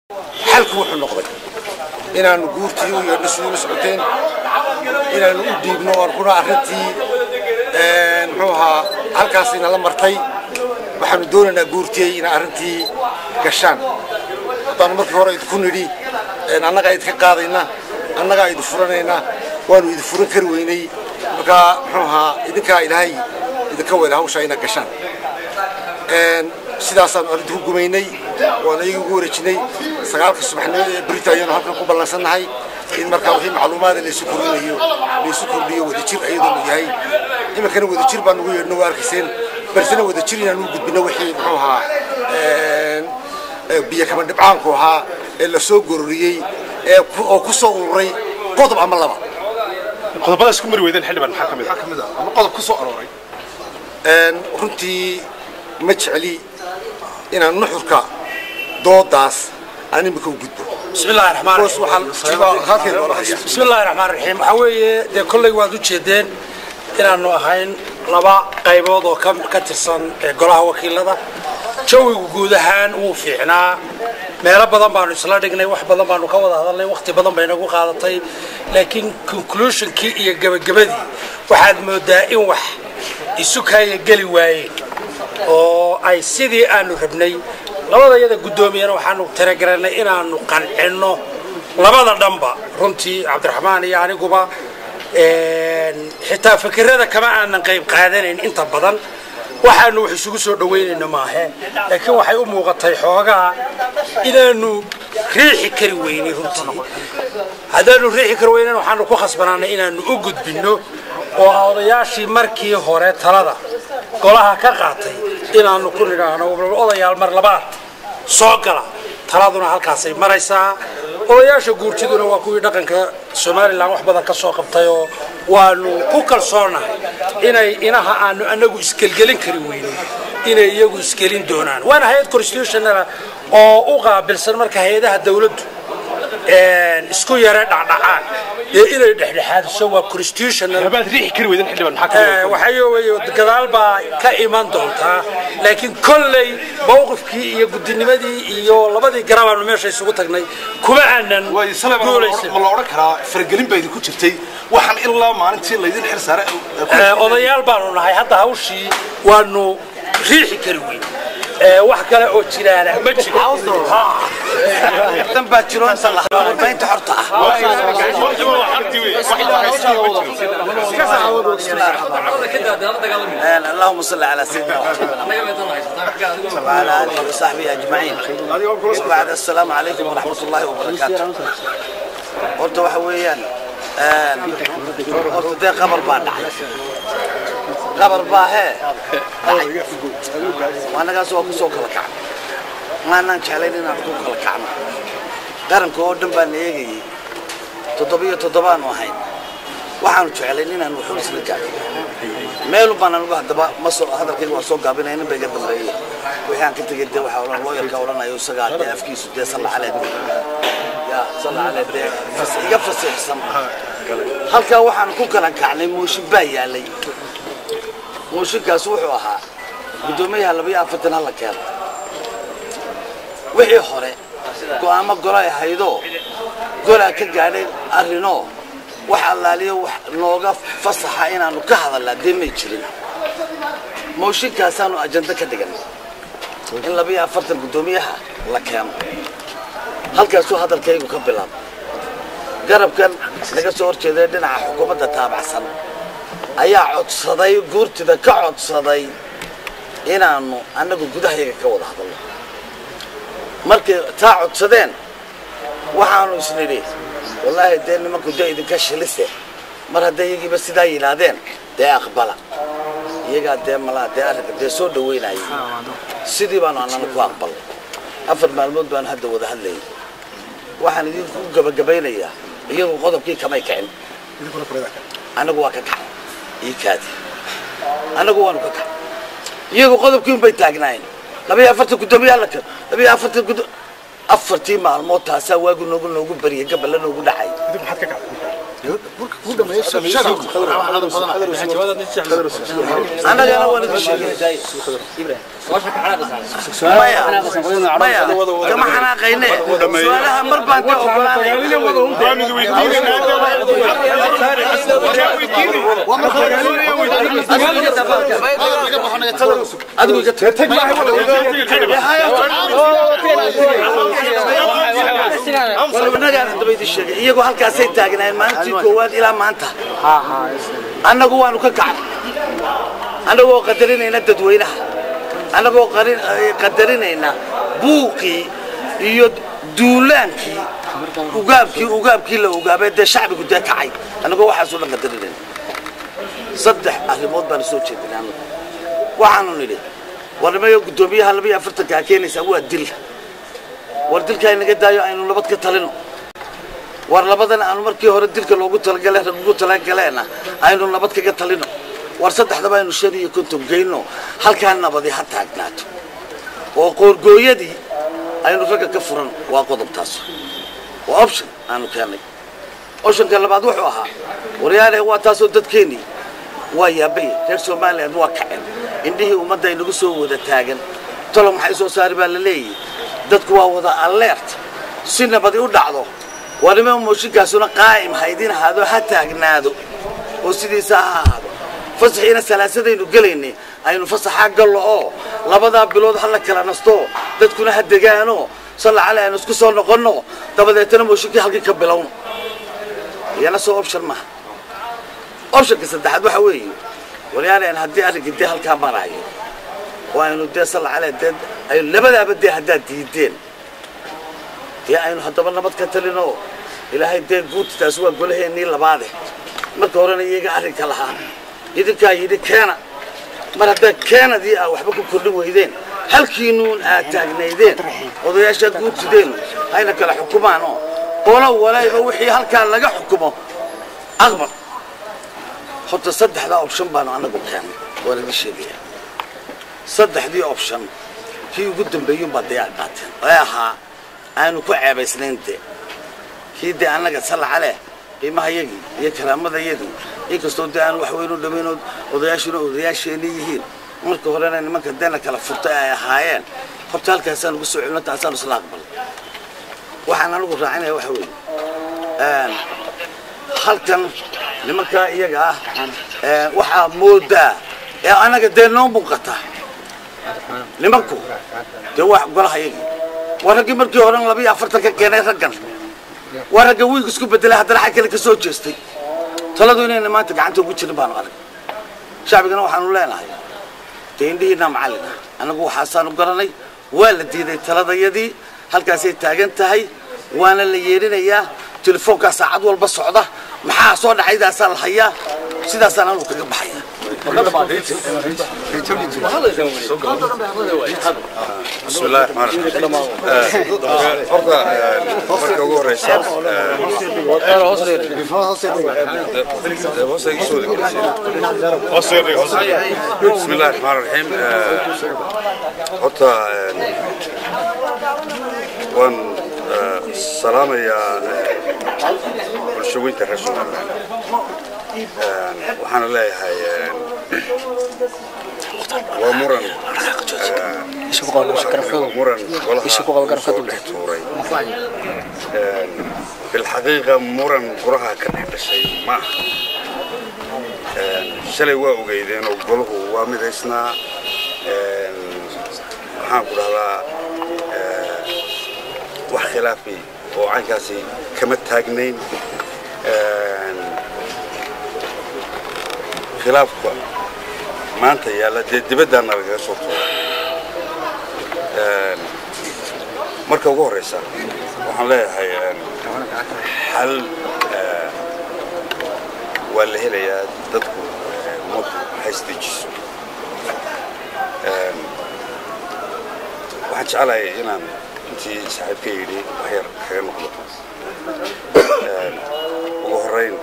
xalku wuxuu noqday inaanu guurtii u yeedhno sidii socoteen inaanu u dhiibno oon kuna arrintii muxuu ahaa halkaasina la martay waxaanu doonaynaa guurtiyey inay arrintii gashaan haddaanu markii hore idinku nidhi annagaa idinka qaadayna annagaa idin furanayna waanu idin furan kari weynay markaa muxuu ahaa idinkaa ilaahay idinka weyla hawshaa inaad gashaan sidaasaanu arrinta ku gumaynay waana iyaga ugu wareejinay sagaalka subaxnimo ee berita ayaanu halkan ku ballansannahay in markaa wixii macluumaada laysu kordhinayo laysu kordhiyo wadajir ayadoonu yahay iminkana wadajir baan ugu yeedhno waa arkayseen balsena wadajir inaanu u gudbino wixii muxuu ahaa biyo kama dhibcaanku ahaa ee la soo gororiyey ee oo ku soo ururay qodob ama laba qodobadaas ku mari weydeen xildhibaan maxaa ka mid ah ama qodob ku soo arooray runtii ma jecli inaan nuxurka doodaas aan imika u gudbo بسم الله الرحمن boos الرحيم waxaan halkeen loola haya بسم الله الرحمن الرحيم waxaa weeye dee kolley waad u jeedeen inaanu ahayn laba qaybood oo ka ka tirsan ee golaha wakiilada jawigu guud ahaan wuu fiicnaa meelo badan baanu isla dhignay wax badan baanu ka wada hadalnay waqti badan bay nagu qaadatay laakiin conclusionkii iyo gebagabadii waxaad moodaa in wax isu kaaya geli waayeen oo ay sidii aanu rabnay labada iyada guddoomiyana waxaanu talagaranay inaanu qancinno labada dhanba runtii cabdiraxmaan iyo aniguba xitaa fikirada kama aanan qayb qaadanayn inta badan waxaanu wax isugu soo dhaweynayno maahe laakiin waxay u muuqatay xoogaa inaanu riixi kari weynay runtii haddaanu riixi kari weynan waxaanu ku khasbanaanay inaanu u gudbinno oo odayaashii markii hore talada golaha ka qaatay inaanu ku nidhaahno odayaal mar labaad soo gala taladuna halkaasay maraysaa odayaasha guurtiduna waa kuwii dhaqanka somalilan wax badan ka soo qabtayoo waanu ku kalsoonahay inay inaha aanu anagu isgelgelin kari weynay inay iyagu isgelin doonaan waana hay-ad constitutional oo u qaabilsan marka hay-adaha dawladdu isku yare dhacdhacaan ee inay dhexdhexaadiso waa constitutional habaad riixi kari weydeen xildhibaan maxaa ka mid ah waxaa weeye gadaal baa ka iman doontaa laakiin kolley mawqifkii iyo gudinimadii iyo labadii garabaanu meesha isugu tagnay kuma aanan way sale guulaysan ma la odhan karaa faragelin baa idinku jirtay waxaan ilaa maalintii laydin xil saare Ee, odayaal baanu nahay hadda hawshii waanu riixi kari weyn Ee, wax kale oo jiraana ma jiro dan baa jiro inta la warbaahinta xorta ah اللهم صل على سيدنا محمد وعلى اله وصحبه اجمعين وبعد السلام عليكم ورحمه الله وبركاته horta waxa weeyaan horta dee qabar baa dhacay qabar baa hee dhacay anagaas waa kusoo kala kacnay maanaan jeclayn inaan ku kala kacno qaranka oo dhan baan eegayay toddobiyo toddobaanu ahayn waxaanu jeclayn inaan wuxuun isla gaadho meelu baan anugu haddaba ma soo hadalkayga waa soo gaabinaya nin ba iga dambeeyey wixii aan ka tegay dee waxaa odhan looyarka odhanayo isagaa dee afkiisu dee salla caleed ya salla caleed dee fas- iga fasiixsan halkaa waxaan ku kala kacnay mooshin baa yaalay mooshinkaas wuxuu ahaa guddoomiyaha labayo afartan hala keeno wixii hore go'aamo golay ahaydoo golaa ka gaadhay arrinoo wax allaaliyo wax nooga fasaxa inaanu ka hadalnaa dee may jirin mooshinkaasaanu ajando ka dhigan in labayo afartan guddoomiyaha la keeno halkaasuu hadalkaygu ka bilaabo garabkan naga soo horjeeday dhinaca xukuumadda taabacsan ayaa codsaday guurtida ka codsaday inaanu annagu gudahayaga ka wada hadalno markay taa codsadeen waxaanu isnidhi wallaahi dee nimanku dee idinka shilise mar hadday iyagiiba sidaa yidhaahdeen dee aqbala iyagaa dee malaa dee arrinka dee soo dhaweynayay sidii baanu annana ku aqbalnay afar maalmood baanu hadda wada hadlayay waxaan idinku gabagabaynayaa iyagu qodobkii kamay kicin annagu waa ka kacay ii kaadi annagu waanu ka kacay iyagu qodobkii unbay taagnaayeen labayo afartan guddoomiyaha la keen labayo afartan guddo afartii maalmood taasaa waagu noogu noogu bariyay gaballa noogu dhacay annagana waan idin sheegay maya maya kama xanaaqayne su-aalaha mar baan ka ogolaanayanagaan daba idin sheegay iyagoo halkaasay taagnaayeen maalintii koowaad ilaa maanta annagu waanu ka kacnay annagoo qadarinayna dadweynaha annagoo qarin- eh, qadarinayna buuqii iyo duulaankii ugaabkii ugaabkii la ugaabay dee shacbigu dee kacay annagoo waxaasoo dhan qadarinayna saddex arrimood baanu soo jeedinay annagu waxaanu nidhi warnimayo guddoomiyaha laba iyo afartankaa keenaysaa waa dil war dilka inaga daayo aynu nabad ka talino war labadan aanu markii hore dilka loogu talagale ugu talagaleena aynu nabad kaga talino war saddexdaba aynu shan iyo konton geyno halkaa nabadi ha taagnaato oo qoorgooyadii aynu ragga ka furan waa qodobtaas waa option aanu keennay optionka labaad wuxuu ahaa waryaale waa taasoo dadkeennii waa yaabay reer somaliland waa kacen indhihii ummadda inagu soo wada taagan tolo maxay soo saari baa la leeyahy dadku waa wada alert si nabadi u dhacdo waa nima mooshinkaasuna qaa'im ha idin ahaado ha taagnaado oo sidiisa ha ahaado fasaxiina salaasadaynu gelaynay aynu fasaxaa gallo oo labadaa bilood ha la kala nasto dadkuna ha degaano salla cali aynu isku soo noqonno dabadeetana mooshinkii halkii ka bilowno iyana soo option maaha optionka saddexaad waxa weeye waryaaleen haddii arrinkii dee halkaa maraayo oo aynu dee salla cali dee aynu labadaaba dee haddaad diideen dee aynu haddaba nabad ka talino ilaahay dee guurtitaas waa golaheennii labaade marka horena iyaga arrinka lahaa idinkaa yidhi keena mar haddaad keenadii aa waxba ku kordhin weydeen halkiinuun aad taagnaydeen odayaashaa guurtideen hayna kala xukumaan oo qolo walayba wixii halkaa laga xukumo aqbal horta saddexdaa option baanu annagu keennay waan idin sheegaya saddexdii option kii ugu dambeeyuunbaa dayaaq qaateen ee ahaa aanu ku ceebaysnayn dee kii dee annaga salla caleh qiimahayagii iyo karaamadayadii inkastoo dee aan wax weynu dhammaynood odayaashuna odayaasheenii yihiin marka horena nimanka deena kala furtay ay ahaayeen horta halkaasaan ugu soo celino taasaan isla aqbalay waxaan anigu raacinaya waxa weeye halkan nimankaa iyaga ah waxaa moodaa ee annaga dee noo muuqata nimanku dee waa golahayagii waa raggii markii horen labiyo afartan ka keenay raggan waa ragga wiig isku bedelay haddana xag kale ka soo jeestay taladu inayna maanta gacanta ugu jirin baanu arag shacbigana waxaanu leenahay dee indhihiinaa macallin ah annagu waxaasaanu garanay waa la diiday taladayadii halkaasay taagan tahay waana la yeedhinayaa telefoonkaa saacad walba socda maxaa soo dhacaydaasaa la hayaa sidaasaan anu kaga baxaya بسم الله الرحمن الرحيم horta marka ugu horeysa بسم الله الرحمن الرحيم horta waan salaamayaa bulshooyinka reer somaliland waxaana leeyahay waa muran muran golaha soo dhex tuuray bilxaqiiqa muran golaha ka dhex dhashay maaha shalay waa ogeydeen oo golahu waa midaysnaa maxaan ku dhahdaa wax khilaafi oo caynkaasi kama taagnayn khilaafka maanta yaalla dee dibaddaana lagaga soo tuuray marka ugu horeysa waxaan leeyahay xal waa la helayaa dadku ummaddu haystejiso waxaan jeclahay inaan intii saaxiibka yidhi waxyar kaga noqdo ugu horeyn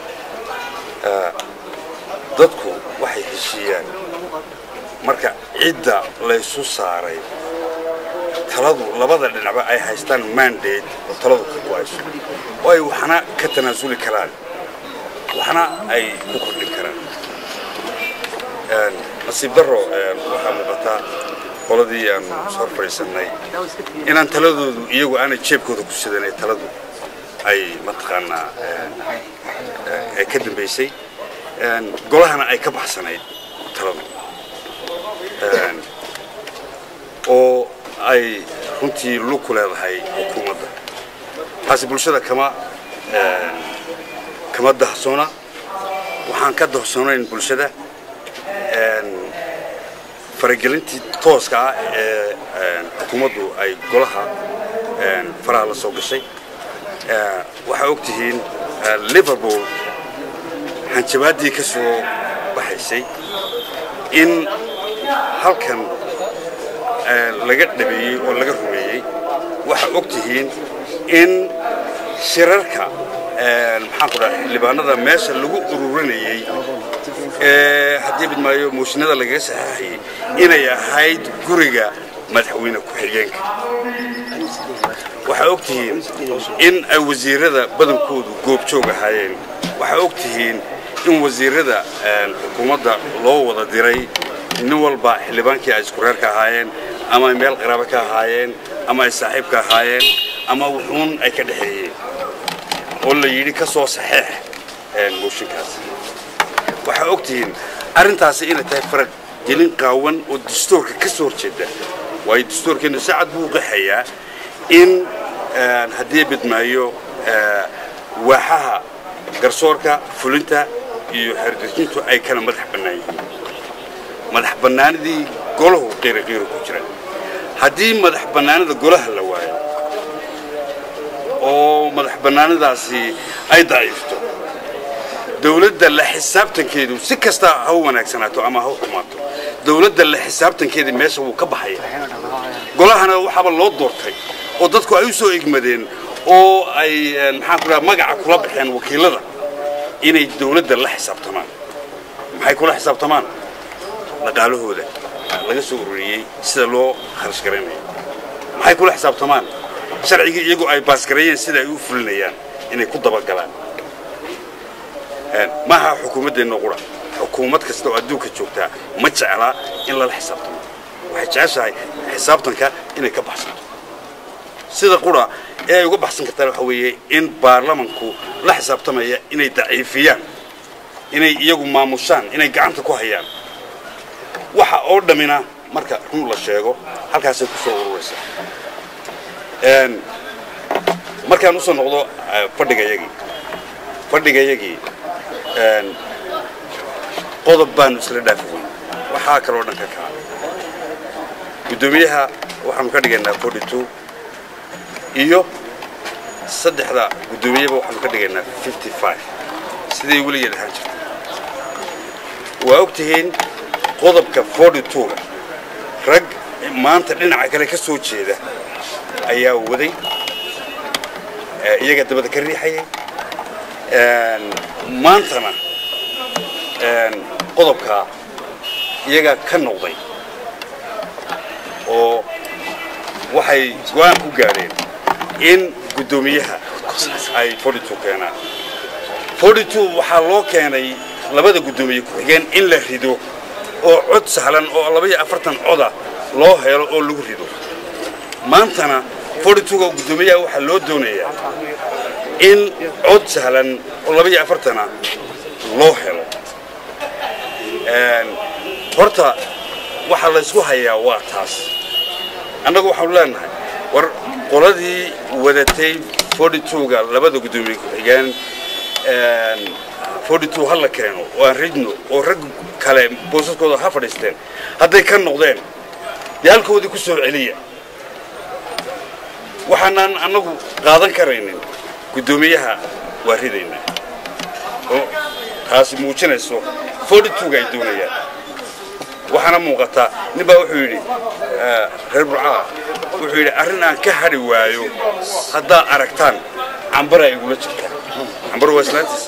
dadku waxay heshiiyaan marka cidda laysu saaray taladu labada dhinacba ay haystaan mandate oo taladu ka go-ayso oo ay waxna ka tanaasuli karaan waxna ay ku kordhin karaan nasiib darro waxaa muuqataa qoladii aan soo fadhiisannay inaan taladoodu iyagu aanay jeebkooda ku sidanay taladu ay mataqaanaa ay ka dambaysay golahana ay ka baxsanayd taladu oo ay runtii lug ku leedahay xukuumadda taasi bulshada kama kama dahsoona waxaan ka dahsoonayn bulshada faragelintii tooska ah ee xukuumaddu ay golaha faraha la soo gashay waxaa og tihiin liverpool hanjabaaddii ka soo baxaysay in halkan laga dhabeeyey oo laga rumeeyey waxaa og tihiin in shirarka maxaan ku dhaha xildhibaanada meesha lagu ururinayey haddii bidmaayo mooshinada lagaga saxeexayey inay ahayd guriga madaxweyne ku-xigeenka waxaa og tihiin in ay wasiirada badankoodu goobjoog ahaayeen waxaa og tihiin in wasiirada xukuumadda loo wada diray nin walba xildhibaankii ay isku reer ka ahaayeen ama ay meel qaraabo ka ahaayeen ama ay saaxiib ka ahaayeen ama wuxuun ay ka dhexeeyeen oo la yidhi ka soo saxeex mooshinkaas waxaa og tihiin arrintaasi inay tahay farag gelin qaawan oo dastuurka ka soo horjeeda waayo dastuurkeennu si cad buu qaxayaa in haddii bidmaayo waaxaha garsoorka fulinta iyo xerdejintu ay kala madax bannaan yihiin madax bannaanidii golahu qiiriqiiri ku jira haddii madax bannaanida golaha la waayo oo madax bannaanidaasi ay daciifto dawladda la xisaabtankeedu si kasta ha u wanaagsanaato ama ha u xumaato dawladda la xisaabtankeedii meesha wuu ka baxaya golahana waxaaba loo doortay oo dadku ay u soo egmadeen oo ay maxaan ku dhaha magaca kula baxeen wakiilada inay dawladda la xisaabtamaan maxay kula xisaabtamaan dhaqaalahooda laga soo ururiyey sida loo kharash garaynayo maxay kula xisaabtamaan sharcigii iyagu ay baasgareeyeen sida ay u fulinayaan inay ku dabagalaan maaha xukuumaddeenna qura xukuumad kasta oo adduunka joogtaa ma jeclaa in lala xisaabtamo waxay jeceshahay xisaabtanka inay ka baxsanto sida qura ee ay uga baxsan kartaan waxa weeye in baarlamanku la xisaabtamaya inay daciifiyaan inay iyagu maamushaan inay gacanta ku hayaan waxa oo dhammina marka run la sheego halkaasay ku soo ururaysa markaan usoo noqdo fadhigayagii fadhigayagii qodob baanu isla dhaafi weyn waxaa kaloo dhan ka kaca guddoomiyaha waxaanu ka dhigaynaa forty two iyo saddexda guddoomiyaba waxaanu ka dhigaynaa fifty five siday weligeed ahaan jirtay waa og tihiin qodobka forty two-ga rag maanta dhinaca kale ka soo jeeda ayaa waday iyaga dabada ka riixayay maantana qodobkaa iyagaa ka noqday oo waxay go-aan ku gaadheen in guddoomiyaha ay forty two keenaan forty two waxaa loo keenay labada guddoomiye ku-xigeen in la rido oo cod sahlan oo labaiyo afartan coda loo helo oo lagu rido maantana forty two-ga guddoomiyaha waxaa loo doonayaa in cod sahlan oo labaiyo afartana loo helo horta waxaa laysku hayaa waa taas annagu waxaanu leenahay war qoladii wadatay forty two-ga labada guddoomiye ku-xigeen forty two ha la keeno oo aan ridno oo rag kale boosaskooda ha fadhiisteen hadday ka noqdeen dee halkoodii ku soo celiya waxaanaan annagu qaadan karaynin guddoomiyaha waa ridaynaa oo taasi muujinayso forty two-ga ay doonayaan waxaana muuqataa nin baa wuxuu yidhi reer burcaa wuxuu yidhi arrin aan ka hadhi waayo haddaa aragtaan cambara igula jirta cambar waa islaantiis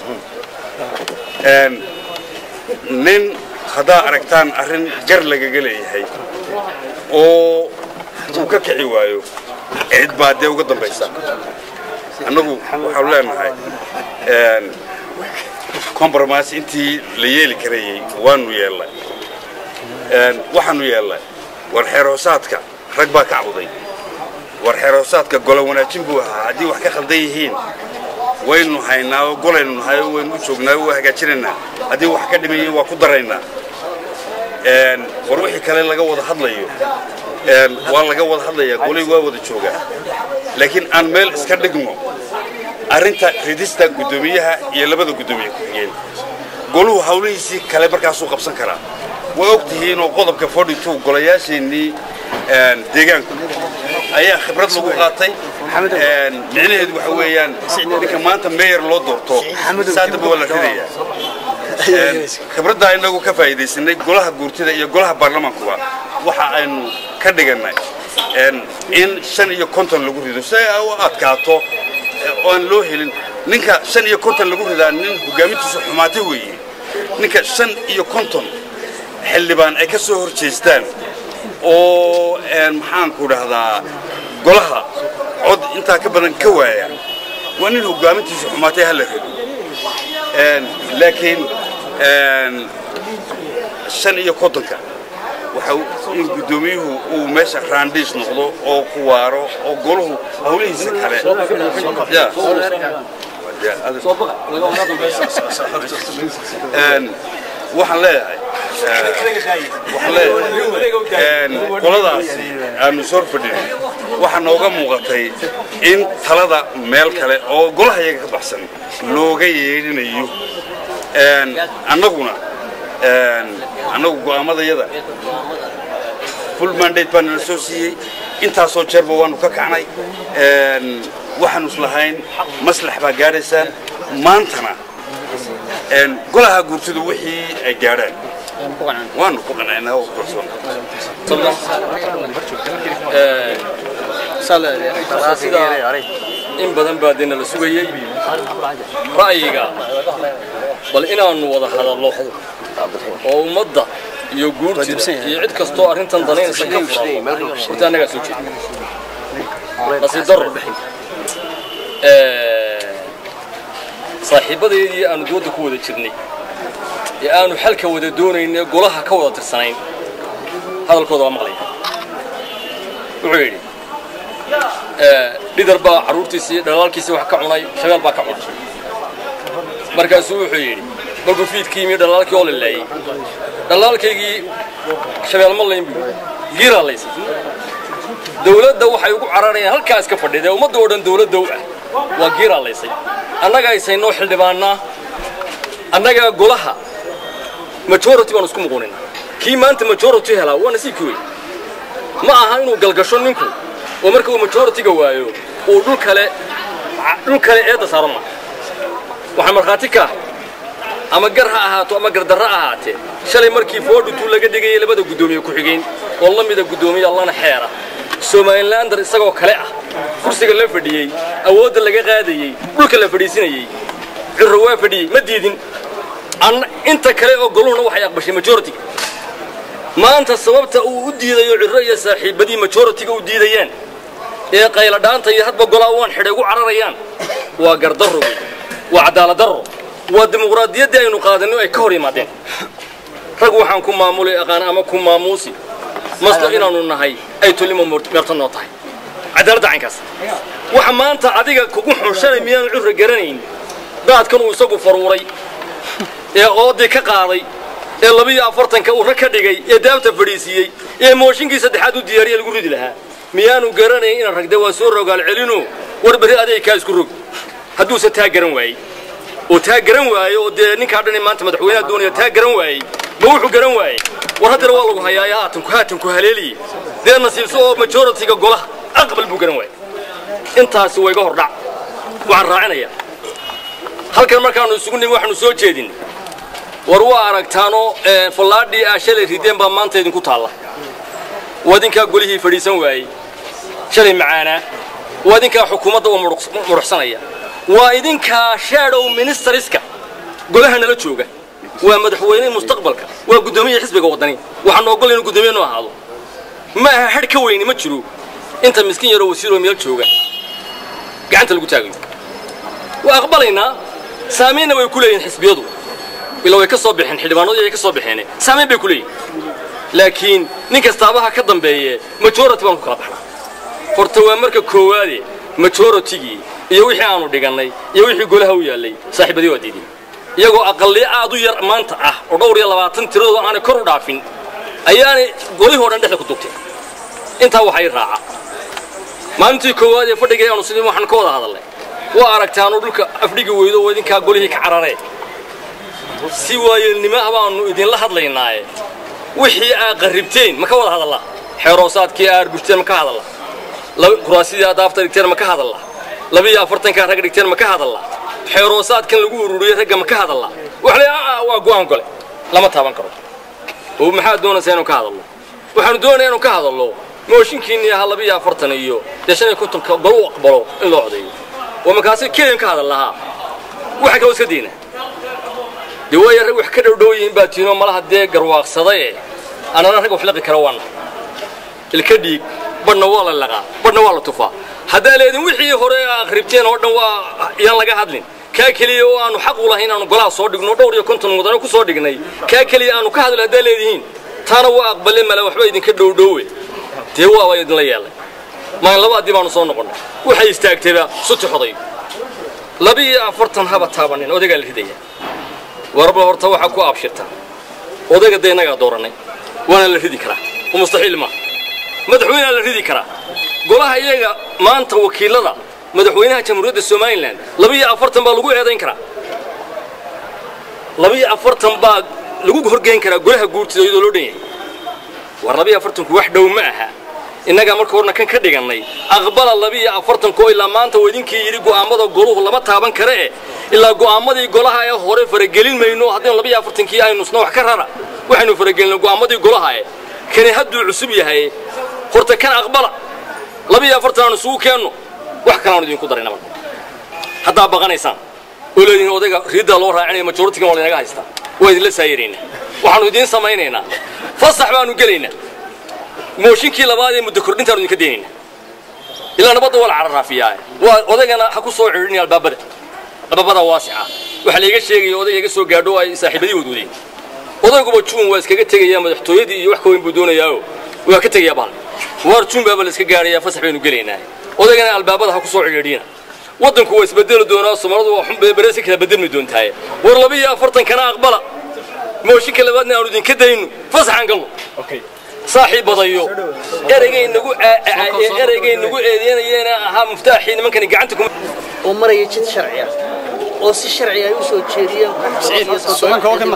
nin haddaa aragtaan arrin jar lagaga leeyahay oo uu ka kici waayo cid baa dee uga dambaysa annagu waxaanu leenahay compromise intii la yeeli karayey waanu yeelnay Een, waxaanu yeelnay war xeeroosaadka rag baa ka cawday war xeeroosaadka golo wanaajin buu ahaa haddii wax ka khaldan yihiin waynu haynaa oo golaynu nahay oo waynu u joognaa oo waa hagaajinaynaa haddii wax ka dhimayiin waa ku daraynaa Een, war wixii kale laga wada hadlayo een, waa laga wada hadlayaa golay waa wada joogaa laakiin aan meel iska dhigno arrinta ridista guddoomiyaha iyo labada guddoomiye ku-xigeen goluhu hawlihiisii kale markaasuu qabsan karaa way og tihiin oo qodobka 42 golayaasheennii een, deegaanku ayaa khibrad lagu qaatay Een, micnaheedu waxa weeyaan ninka maanta meyer loo doorto saadaba waa la ridayaa Een, khibraddaa inagu ka faa'iidaysanay golaha guurtida iyo golaha baarlamaankuba waxa aynu ka dhigannay een, in shan iyo konton lagu rido si ay u adkaato oo aan loo helin ninka shan iyo konton lagu ridaa nin hogaamintiisu xumaatay weeye ninka shan iyo konton xildhibaan ay ka soo hor jeestaan oo een, maxaanku dhahdaa golaha cod intaa ka badan ka waaya waa nin hogaamintiisu xumaatay ha la rido Een, laakiin een, shan iyo kontonka waxa uu- in guddoomiyuhu uu meesha raandhiis noqdo oo ku waaro oo golahu hawlihiisa kale Ya. Ya, adi- Een, waxaan leeyahay eh, waxaan leeyahay een, qoladaasi aanu soo fadhinay waxaa nooga muuqatay in talada meel kale oo golaha iyaga ka baxsan looga yeedhinayo Een, annaguna een, annagu go'aamadayada full mandate baa nala soo siiyey intaasoo jeerba waanu ka kacnay Een, waxaanu islahayn maslax baa gaadhaysaan maantana een, golaha guurtidu wixii ay gaadhaan waanu ku qanaynaa oo kalsoon in badan baa dee nala sugayey ra'yiga bal inaannu wada hadallo oo ummadda iyo guurtida iyo cid kastoo arrintan danaynaysa ka furano horta annagaa soo jeeda nasiib darro saaxiibbadeedii aanu dooda ku wada jirnay ee aanu xalka wada doonayn ee golaha ka wada tirsanayn hadalkooda waa maqlaya wuxuu yidhi dhidar baa carruurtiisii dhalaalkiisii wax ka cunay shabeel baa ka cunay markaasuu wuxuu yidhi markuu fiidkii yimi dhalaalkii oo laleeyey dhalaalkaygii shabeel ma layn buu giiraa laysay dawladda waxay ugu cararayaan halkaa iska fadhida ee ummadda oo dhan dawladda u ah waa giiraa laysay annaga aysaynoo xildhibaannaa annaga golaha majority baan isku muquunin kii maanta majority helaa waa nasiibkii wey ma aha inuu galgasho ninku oo marka uu majority-ga waayo uu dhul kale dhul kale eedda saaro ma waxaan markhaati ka ahay ama gar ha ahaato ama gardarro ha ahaatee shalay markii foodhutuu laga dhigayay labada guddoomiye ku-xigeen oo la mida guddoomiye allana xeera somalilander isagoo kale ah kursiga la fadhiyey awoodda laga qaadayey dhulka la fadhiisinayey cirro waa fadhiyey ma diidin inta kale oo goluhuna waxay aqbashay majority maanta sababta uu u diidayo cirro iyo saaxiibadii majority-ga u diidayaan ee qayladhaanta iyo hadba golaa waan xidhay ugu cararayaan waa gardarro wey waa cadaalad darro waa dimuqraadiyaddii aynu qaadanay oo ay ka hor yimaadeen rag waxaan ku maamulay aqaan ama ku maamuusi maslo inaannu nahay ay tolimo meerto noo tahay cadaaladda caynkaas waxa maanta adiga kugu xunshanay miyaanu curra garanayn daadkan uu isagu faruuray ee oodii ka qaaday ee labiyo afartanka uu rag ka dhigay ee daabta fadhiisiiyey ee mooshinkii saddexaad u diyaariya lagu ridi lahaa miyaanu garanayn inaan ragde waa soo rogaal celino war berri adeegkaa isku rog hadduuse taa garan waayey oo taa garan waaye oo dee ninkaa dhan maanta madaxweynaha doonaya taa garan waayey ma wuxuu garan waayey war haddana waa lagu hayaaya haatanku haatanku haleeliye dee nasiibso oo majority-ga golaha aqbal buu garan waayey intaasi waa iga hordhac waxaan raacinayaa halkan markaannu isugu nimi waxaanu soo jeedin war waa aragtaanoo fallaadhii aa shalay rideen baa maanta idinku taalla waa idinkaa golihii fadhiisan waayey shalay macaanaa waa idinkaa xukuumadda u muruxsanaya waa idinkaa shadow ministeriska golaha nala jooga waa madaxweyne mustaqbalka waa guddoomiya xisbiga waddani waxaan ogol inuu guddoomiye noo ahaado ma aha hadh ka weyni ma jiro inta miskiin yaroo wasiiroo meel jooga gacanta lagu taagayo waa aqbalaynaa saamaynna way ku leeyihin xisbiyadu ila way ka soo baxeen xildhibaanadii ay ka soo baxeen saamayn bay ku leeyihin laakiin nin kastaabaha ka dambeeye majority baan ku kala baxnaa horta waa marka koowaade majoritigii iyo wixii aanu dhigannay iyo wixii golaha u yaallay saaxiibadii waa diidin iyagoo aqalliyo aad u yar maanta ah oo dhowr iyo labaatan tiradooda aanay kor u dhaafin ayaanay golihii o dhan dhexda ku dugteen intaa waxay raaca maalintii koowaad ee fadhigay aanu sidii waxaan ka wada hadalnay waa aragtaanu dhulka afdhigi weydo oo idinkaa golihii ka cararee si waayeelnimo ah baanu idinla hadlaynaaye wixii aad qarribteen ma ka wada hadallaa xeeroosaadkii aad gurteen ma ka hadallaa kuraasidii aad daafta dhigteen ma ka hadallaa labiyo afartankaa rag dhigteen ma ka hadallaa xeeroosaadkan lagu ururiyey ragga ma ka hadallaa wax le waa go'aan gole lama taaban karo oo maxaad doonaysaa inuu ka hadallo waxaanu doonayaa inuu ka hadallo mooshinkiinni ahaa labiyo afartan iyo dee shan iyo kontonka gol u aqbalo in loo codeeyo oo markaasi keliyan ka hadal lahaa waxa kaloo iska diina dee waaya rag wax ka dhowdhow yihiin baa tiinoo malaha dee garwaaqsadaye anana rag wax liqi kara waana ilka dhiig badhna waa la laqaa badhna waa la tufaa haddaa leedin wixii hore akhribteen oo dhan waa yaan laga hadlin kaa keliya oo aanu xaq u lahayn aanu golaha soo dhigno dhowr iyo konton mudane ku soo dhignay kaa keliya aanu ka hadlo haddaa leedihiin taana waa aqbaleen male waxba idinka dhowdhoowe dee waaba idinla yeelay maalin labaadii baanu soo noqonnay waxay istaagtayba suti xoday labiiyo afartan haba taabanin odagaa la ridaya warba horta waxaa ku abshirta odayga dee innagaa doorannay waana la ridi karaa oo mustaxiil maaha madaxweynea la ridi karaa golaha iyaga maanta wakiilada madaxweynaha jamhuuriyadda somalilan labiiyo afartan baa lagu eedayn karaa labiiyo afartan baa lagu horgeyn karaa golaha guurtida iyadoo loo dhan yahay war labiiyo afartanku wax dhow ma aha innagaa marka horna kan ka dhigannay aqbala labiiyo afartanko ilaa maanta uu idinkii yidhi go'aammada goluhu lama taaban kare eh ilaa go'aammadii golaha ee hore faragelin mayno haddaynu labiiyo afartankii aynusna wax ka rara waxaynu faragelinay go'aammadii golaha eh kani hadduu cusub yahay horta kan aqbala labiiyo afartan aanu isugu keenno wax kalaanu idinku darayna marka haddaa baqanaysaan oo leedihin odayga riiddaa loo raacinaya majoritigan waa laynaga haystaa waa idinla saayiraynaa waxaanu idiin samaynaynaa fasax baanu gelaynaa mooshinkii labaad ee muddo kordhintaanu idinka daynaynaa ilaa nabadda waa la cararaafiyaa waa odaygana ha ku soo cidhinaya albaabada albaabada waasica waxaa layga sheegaya odayga iga soo gaadho ay saaxiibadii wadwadeen odayguba juun waa iskaga tegayaa madaxtooyadii iyo wax ka weyn buu doonayaao waa ka tegayaa bahal waar juun baaba la iska gaadhayaa fasax baynu gelaynaa odaygana albaabada ha ku soo cidhiidhina waddanku waa isbedeli doonaa soomaaladu waa xun bereesi kala bedelmi doontaaye war labiiyo afartankana aqbala mooshinka labaadna aanu idinka dayno fasaxaan galno saaxiib badayo ereygay nagu ereygay nagu eedeynayeena ahaa muftaaxii nimankani gacanta kuma oo maraya jid sharci ah oo si sharci ay u soo jeediyeen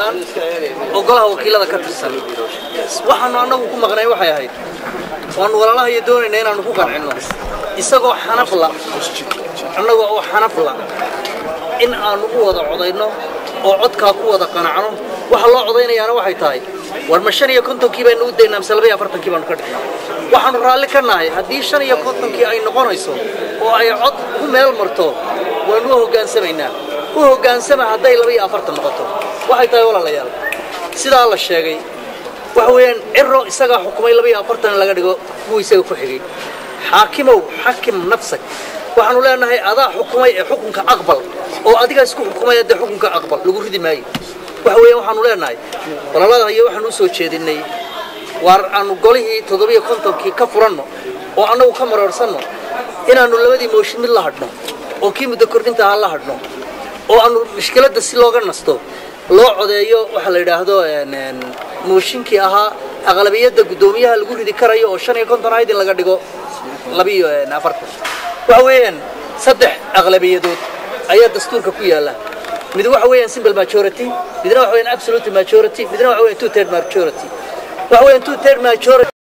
oo golaha wakiilada ka tirsan waxaanu annagu ku maqnay waxay ahayd waanu walaalaha iyo doonayna inaanu ku qancinno isagoo xanafla annaga oo xanafla in aanu u wada codayno oo codkaa ku wada qanacno waxa loo codaynayaana waxay tahay war ma shan iyo kontonkii baynu u daynaa mise laba iyo afartankii baanu ka dhignaa waxaanu raalli ka nahay haddii shan iyo kontonkii ay noqonayso oo ay cod ku meel marto waanu u hoggaansamaynaa u hoggaansama hadday laba iyo afartan noqoto waxay tahay walaalayaal sidaa la sheegay waxa weeyaan ciro isagaa xukumay laba iyo afartan in laga dhigo kuwa isaga ku xigay xaakimow xakim nafsak waxaanu leenahay adaa xukumay ee xukunka aqbal oo adigaa isku xukumay dee xukunka aqbal lagu ridi maayo waxa weeyaan waxaanu leenahay walaalada iyo waxaanu u soo jeedinnay waar aanu golihii toddobiyo kontonkii ka furanno oo annagu ka maroorsanno inaannu labadii mooshin mid la hadhno oo kii muddo kordhinta ahaa la hadhno oo aanu mushkiladda si looga nasto loo codeeyo waxa la yidhaahdo mooshinkii ahaa aqlabiyadda guddoomiyaha lagu ridi karayo oo shan iyo konton ahayd in laga dhigo labiyo afartan waxa weeyaan saddex aqlabiyadood ayaa dastuurka ku yaalla mid waxa weeyaan simple majority midna waxa weeyaan absolute majority midna waxa weeyaan two third majority waxa weeyaan two third majority